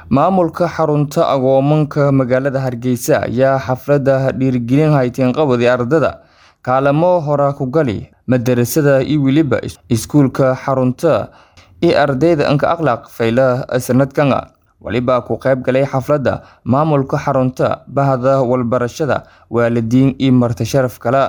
Maamulka xarunta agoomanka magaalada Hargeysa ayaa xafladda dhiirigelin hay'ad-qabadi ardayda kaalmo hore ku gali madarasada iyo weliba iskuulka xarunta iyo ardayda anka akhlaaq fayla sanadkan waliba ku qayb galay xafladda maamulka xarunta bahda walbarashada waalidiin iyo marti sharaf kale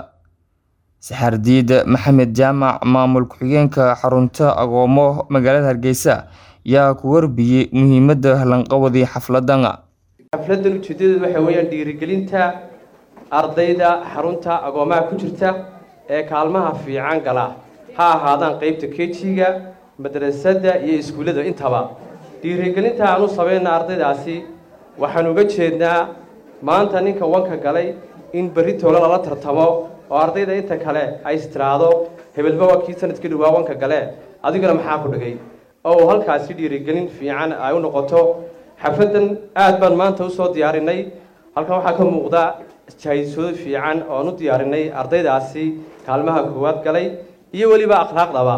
saxardiid maxamed jaamac maamul ku-xigeenka xarunta agoomo magaalada Hargeysa yaa ku warbiyey muhiimadda lanqabadi xafladan xafladan ujeedadeedu waxa weeyaan dhiirigelinta ardayda xarunta agoomaha ku jirta ee kaalmaha fiican gala ha ahaadaan qeybta kejiga madrasada iyo iskuullada intaba dhiirigelinta aan u samayna ardaydaasi waxaan uga jeednaa maanta ninka wanka galay in berri toole lala tartamo oo ardayda inta kale ay istiraado hebelba waa kii sanadkii dhawaa wanka gale adiguna maxaa ku dhigay oo uu halkaasi dhiirigelin fiican ay u noqoto xafladan aad baan maanta usoo diyaarinay halkan waxaa ka muuqda jahaysoodo fiican ooan u diyaarinay ardaydaasi kaalmaha koowaad galay iyo weliba akhlaaqdaba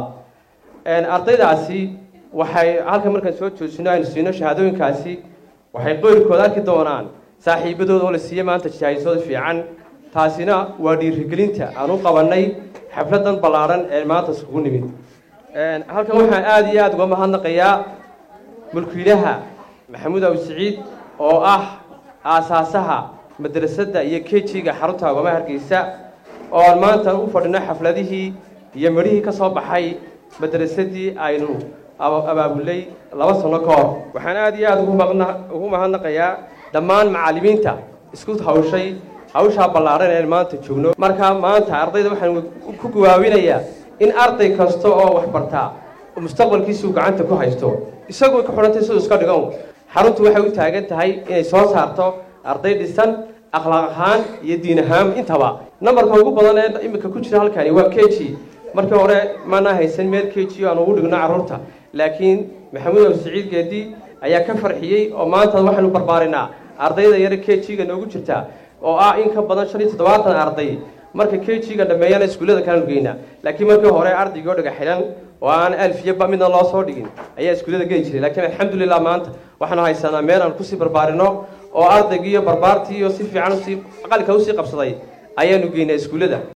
ardaydaasi waxay halkan markaan soo joojino aynu siino shahaadooyinkaasi waxay qoyrkooda arki doonaan saaxiibadooda oo la siiye maanta jahaysoodo fiican taasina waa dhiirigelinta aan u qabanay xafladan ballaadhan ee maanta iskugu nimid halkan waxaan aada iyo aada uga mahadnaqayaa mulkiilaha maxamuud awi siciid oo ah aasaasaha madrasadda iyo kejiga xarunta agoomaha hargeysa oo aan maanta u fadhino xafladihii iyo midhihii ka soo baxay madrasadii aynu abaabulay laba sano ka hor waxaan aada iyo aada ugu mahadnaqayaa dhammaan macallimiinta isku hawshay hawshaa ballaadhan ee maanta joogno marka maanta ardayda waxaan ku gawaawinayaa in arday kasta oo wax bartaa mustaqbalkiisuu gacanta ku haysto isagoo ka xidhantay siduu iska dhigan xaruntu waxay u taagan tahay inay soo saarto arday dhisan akhlaaq ahaan iyo diin ahaan intaba nambarka ugu badan ee iminka ku jira halkani waa keji markii hore maanaa haysan meel keji aan ugu dhigno carruurta laakiin maxamuud aw siciid geedi ayaa ka farxiyey oo maanta waxaynu barbaarinaa ardayda yare kejiga noogu jirta oo ah in ka badan shan iyo toddobaatan arday marka kejiga dhameeyana iskuullada kalanu geynaa laakiin markii hore ardaygoo dhaga xilan oo aan alfiyaba midna loo soo dhigin ayaa iskuullada geli jiray laakiin alxamdulilah maanta waxaanu haysanaa meel aan kusii barbaarino oo ardaygii iyo barbaartii iyo si fiican usii aqalka usii qabsaday ayaanu geynaa iskuullada